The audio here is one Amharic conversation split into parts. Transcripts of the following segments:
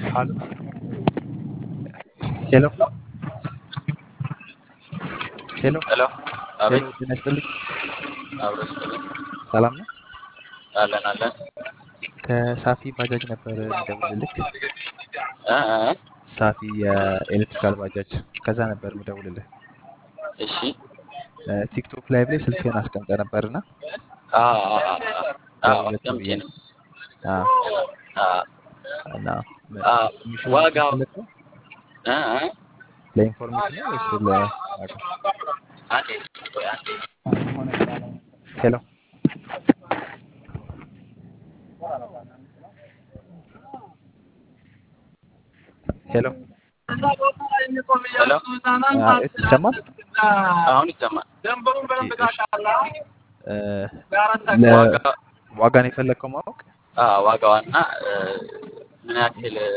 Hallo. ሄሎ ሄሎ ሄሎ አቤት ሄሎ ጤና ይስጥልኝ። አብሮ ይስጥልኝ ሰላም ነው? አለን አለን ከሳፊ ባጃጅ ነበር የምደውልልክ። እ እ ሳፊ የኤሌክትሪካል ባጃጅ ከዛ ነበር የምደውልልህ። እሺ እ ቲክቶክ ላይቭ ላይ ስልክህን አስቀምጠህ ነበርና አ አ አ አ አዎ ደውለህ አስቀምጬ ብዬ ነው አ አ እና አ ኢንፎርሜሽን ዋጋው ፈለግከው? እ እ ለኢንፎርሜሽን ነው ወይስ ለዋጋ? አንዴ ቆይ አንዴ ሄሎ ሄሎ ሄሎ አ፣ ይሰማል? አሁን ይሰማል ኦኬ፣ እሺ። እ፣ ዋጋ ለዋጋን የፈለግከው ማወቅ? አ ዋጋዋና እ ምን ያክል እ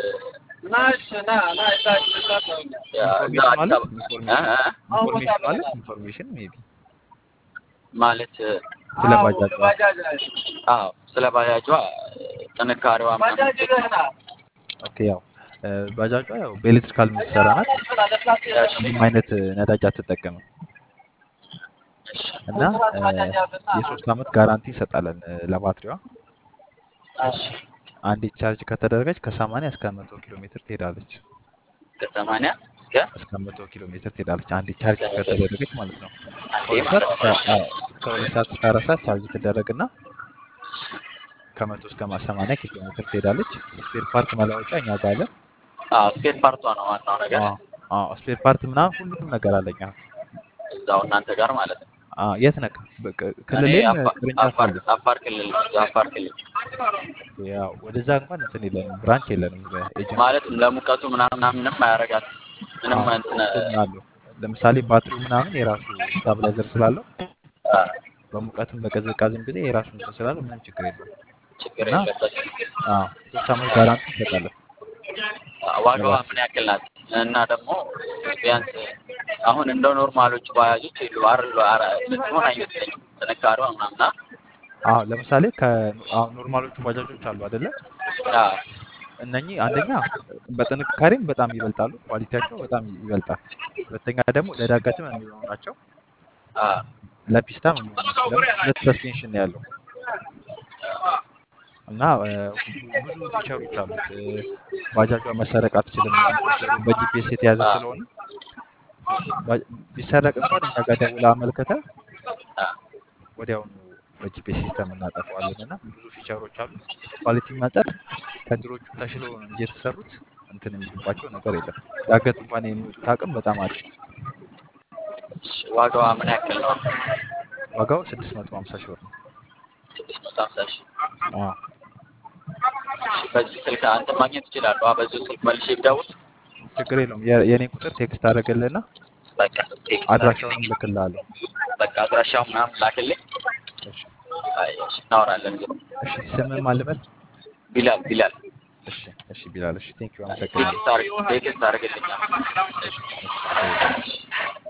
ያ እዛ ኢንፎርሜሽን አዲስ ማለት አበባ እ ኢንፎርሜሽን እ ኢንፎርሜሽን ማለት ኢንፎርሜሽን ሜይ ቢ ማለት እ ስለ ባጃጇ አዎ ስለ ባጃጇ ጥንካሬዋ ምናምን ኦኬ። ያው እ፣ ባጃጇ ያው በኤሌክትሪካል የምትሰራ ናት። እሺ ምንም አይነት እ፣ ነዳጅ አትጠቀምም እሺ እና እ፣ የሶስት ዓመት ጋራንቲ እንሰጣለን እ፣ ለባትሪዋ። እሺ አንዴ ቻርጅ ከተደረገች ከ80 እስከ 100 ኪሎ ሜትር ትሄዳለች። ከሰማንያ እስከ እስከ 100 ኪሎ ሜትር ትሄዳለች። አንዴ ቻርጅ ከተደረገች ማለት ነው። አንዴ ከሁለት ሰዓት ማለት እስከ ነው አዎ፣ ከሁለት ሰዓት እስከ አራት ሰዓት ቻርጅ ትደረግና ከመቶ እስከ 80 ኪሎ ሜትር ትሄዳለች። ስፔር ፓርት መለዋወጫ እኛ ጋር አለ። አዎ ስፔር ፓርቷ ነው ዋናው ነገር አዎ አዎ፣ ስፔር ፓርት ምናምን ሁሉም ነገር አለኝ። አዎ እዛው እናንተ ጋር ማለት ነው አዎ፣ የት ነህ? በቃ እኔ ክልሌም አፋ- ቅርንጫፍ አፋር አለ። አፋር ክልል አፋር ክልል ያው ወደዛ እንኳን እንትን የለንም፣ ብራንች የለንም በኤጀንሲ ማለትም ለሙቀቱ ምናምን ምንም አያረጋት ምንም አዎ፣ እንትን እሱም አለው። ለምሳሌ ባትሪው ምናምን የራሱ ስታብላይዘር ስላለው አ፣ በሙቀትም በቅዝቃዜም ጊዜ የራሱ እንትን ስላለው ምንም ችግር የለውም ችግር እና የለበትም። አዎ ሶስት ዓመት ጋራንቲ እንሰጣለን አ፣ ዋጋዋ ለባትሪ። ምን ያክል ናት? እና ደግሞ ቢያንስ አሁን እንደ ኖርማሎቹ ባጃጆች የሉ አርሎ ምትሆን አይመስለኝም ጥንካሬዋ ምናምና አዎ ለምሳሌ ከአሁን ኖርማሎቹ ባጃጆች አሉ አይደለ? እነኚህ አንደኛ በጥንካሬም በጣም ይበልጣሉ፣ ኳሊቲያቸው በጣም ይበልጣል። ሁለተኛ ደግሞ ለዳገትም የሚሆኑ ናቸው፣ ለፒስታም የሚሆኑ ናቸው። ለምን ሁለት ሰስፔንሽን ነው ያለው እና እ፣ ብዙ ፊቸሮች አሉት። እ፣ ባጃጇ መሰረቅ አትችልም። ቁጥሩ በጂፒኤስ የተያዘ ስለሆነ ባ- ቢሰረቅ እንኳን እኛ ጋር ደውለህ አመልክተህ ወዲያውኑ በጂፒኤስ ሲስተም እናጠፋዋለን እና ብዙ ፊቸሮች አሉ። ኳሊቲ መጠን ከድሮቹ ተሽለው ነው እንጂ የተሰሩት እንትን የሚሉባቸው ነገር የለም። ዳገት እንኳን የሚወጡት አቅም በጣም አሪፍ ነው። ዋጋዋ ምን ያክል ነው? ዋጋው 650 ሺህ ብር ነው። ስድስት መቶ ሀምሳ ሺህ አዎ በዚህ ስልክ አንተ ማግኘት ይችላሉ። በዚሁ ስልክ መልሼ ብደውል ችግር የለውም። የ- የኔን ቁጥር ቴክስት አደረገልህና በቃ ቴክስት አድራሻውንም አድርግልኝ። ልክልሃለሁ። በቃ አድራሻው ምናምን ላክልኝ። እሺ አይ እሺ፣ እናወራለን። ዞሮ እሺ፣ ስምህ ማን ልበል? ቢላል ቢላል እሺ እሺ፣ ቢላል። እሺ፣ ቴንኪው፣ አመሰግናለሁ። ቴክስት አድርግ ቴክስት አድርግልኛል። እሺ እሺ፣ እሺ።